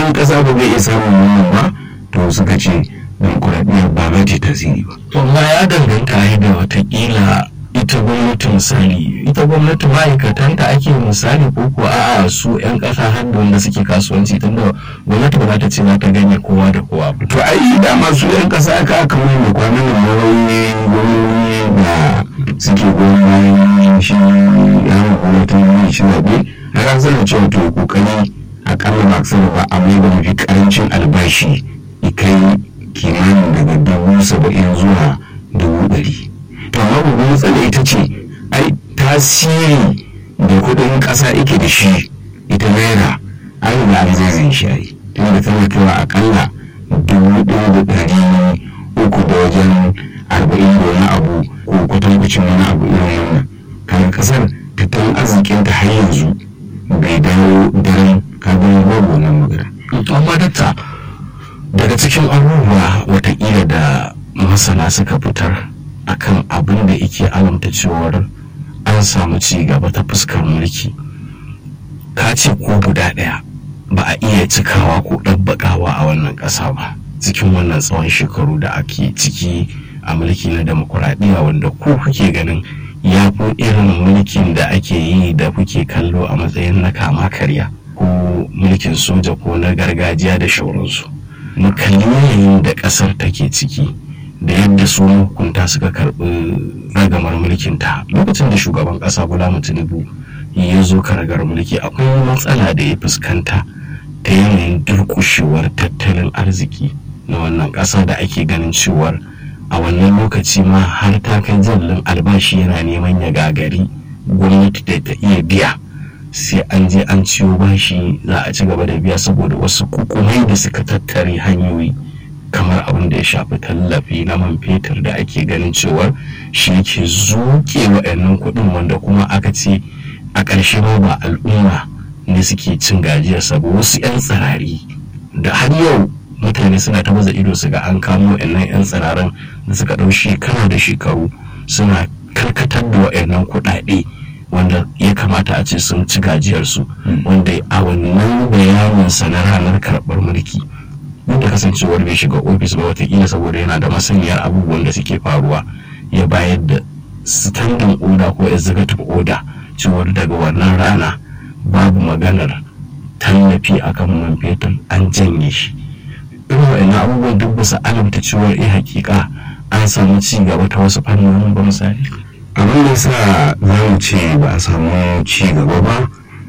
ɗan ƙasa ba zai iya samun wannan ba to suka ce demokuraɗiyya ba za ta tasiri ba to ma ya danganta ai da watakila ita gwamnati misali ita gwamnati ma'aikatanta ake misali ko ko a'a su 'yan ƙasa har da wanda suke kasuwanci tunda gwamnati ba za ta ce za ta ganye kowa da kowa ba to ai dama su 'yan ƙasa aka aka mai da kwanan nan mawauyi gwamnati da suke goyon bayan shi ya gwamnatin shi zaɓe har an sanar cewa to kokari akalla ba aksara ba a mai da mafi karancin albashi kai kimanin daga dubu saba'in zuwa dubu ɗari to amma babban matsala ita ce ai tasiri da kuɗin ƙasa yake da shi ita naira an riga an zai shi ai tunda tana kaiwa akalla dubu ɗaya da ɗari uku da wajen arba'in da wani abu ko kwatankwacin wani abu irin wannan kan ƙasar tattalin arzikinta har yanzu bai dawo daren kagon babu wannan magana. amma dakta daga cikin abubuwa watakila da masana suka fitar akan abin da yake alamta cewar an samu ci gaba ta fuskar mulki ka ce ko guda ɗaya ba a iya cikawa ko ɗabbaƙawa a wannan ƙasa ba cikin wannan tsawon shekaru da ake ciki a mulki na demokuraɗiyya wanda ku kuke ganin ya fi irin mulkin da ake yi da kuke kallo a matsayin na kama karya ko mulkin soja ko na gargajiya da shauransu mu kalli yanayin da ƙasar take ciki da yadda su hukunta suka karɓi ragamar mulkin ta lokacin da shugaban ƙasa bola tinubu ya zo karagar mulki akwai matsala da ya fuskanta ta yanayin durƙushewar tattalin arziki na wannan ƙasa da ake ganin cewar a wannan lokaci ma har ta kai jallin albashi yana neman ya gagari gwamnati da ta iya biya sai an je an ciwo bashi za a ci gaba da biya saboda wasu kukumai da suka tattare hanyoyi kamar abin da ya shafi tallafi na man fetur da ake ganin cewar shi ke zuke wa'annan kuɗin wanda kuma aka ce a ƙarshe ma ba al'umma ne suke cin gajiyarsa ba wasu 'yan tsirari da har yau mutane suna ta baza ido su ga an kamo wa'annan 'yan tsiraran da suka ɗau shekara da shekaru suna karkatar da wa'annan kuɗaɗe wanda ya kamata a ce sun ci gajiyarsu wanda a wannan bayanin sa na ranar karɓar mulki duk da kasancewar bai shiga ofis ba watakila saboda yana da masaniyar abubuwan da suke faruwa ya bayar da standing order ko executive order cewar daga wannan rana babu maganar tallafi akan man fetur an janye shi irin wa'annan abubuwan duk bisa alamta cewar eh hakika an samu ci gaba ta wasu fannonin ba misali abin da sa za mu ce ba a samu ci gaba ba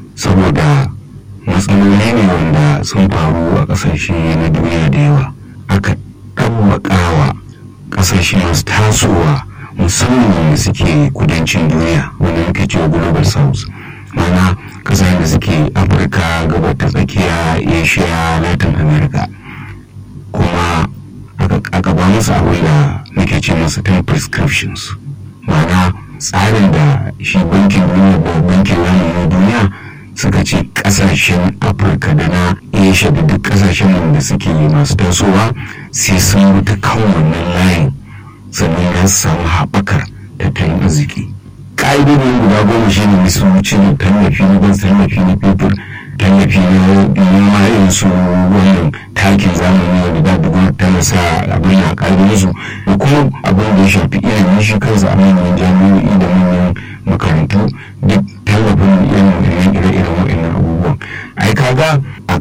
saboda matsaloli ne wanda sun faru a ƙasashe na duniya da yawa aka ɗabbaƙawa ƙasashe masu tasowa musamman da suke kudancin duniya wanda muke cewa global south mana ƙasashen da suke afirka gabar ta tsakiya asia latin america kuma aka ba musu abin da muke ce masu ten prescriptions ma'ana tsarin da shi bankin duniya da bankin lamunin duniya suka ce kasashen afirka da na asia da duk kasashen da suke masu tasowa sai sun wuta kan wannan layin sannan ya samu haɓakar tattalin arziki ƙa'idodin guda goma shi ne su cire tallafi na gas tallafi na fetur tallafi na noma irin su wannan takin zamani wanda da duk tana sa abin ya ƙa'idodin su da kuma abin da ya shafi ilimin shi kansa a manyan jami'o'i da manyan makarantu duk tallafin irin ire-iren waɗannan abubuwan ai kaga a